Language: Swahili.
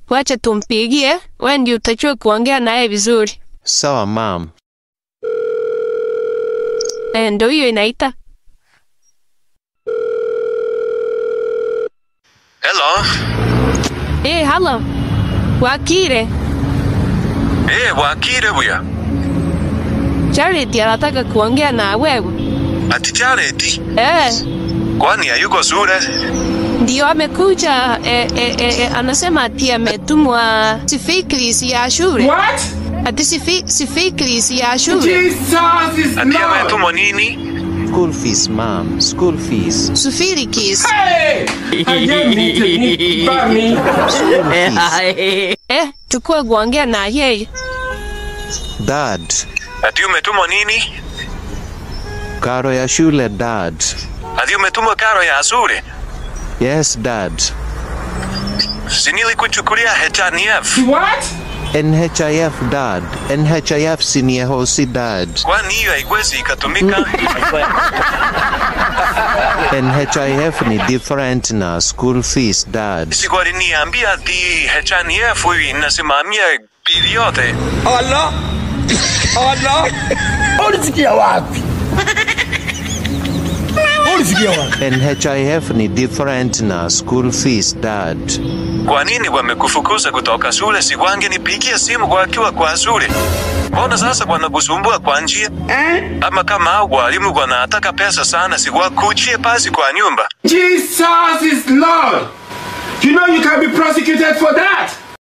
wacha tumpigie, wewe ndio utajua kuongea naye vizuri. Sawa mam. Eh, ndio hiyo inaita. Hello. Eh, halo. Wakire, Eh, Wakire huyo. Jared anataka kuongea na wewe. Ati Jared, Eh, kwani hayuko shule? ndio amekuja eh, eh, eh, eh, anasema ati ametumwa sifikris ya shule. What? Ati sifi, sifikris ya shule. Jesus is Ati Lord. ametumwa nini? School fees mam. School fees. Sufirikis. Hey! Ayé bá mi. School fees. Eh, chukua kuongea na yeye. Dad. Ati umetumwa nini? Karo ya shule dad. Ati umetumwa karo ya shule? Yes dad. Si nilikuchukulia HNF. What? NHIF dad. NHIF senior hosi dad. Kwani hiyo haiwezi ikatumika? NHIF ni different na school fees dad. Si waliniambia ati HNF inasimamia bili yote. Allah Allah ulisikia wapi ulisikia wapi NHIF ni different na school fees dad. Kwa nini wamekufukuza kutoka shule? Si wangenipigia simu wakiwa kwa shule? Mbona sasa wanakusumbua kwa njia? Ama kama hao walimu wanataka pesa sana, si wakuchie pasi kwa nyumba? Jesus is Lord. You know you can be prosecuted for that.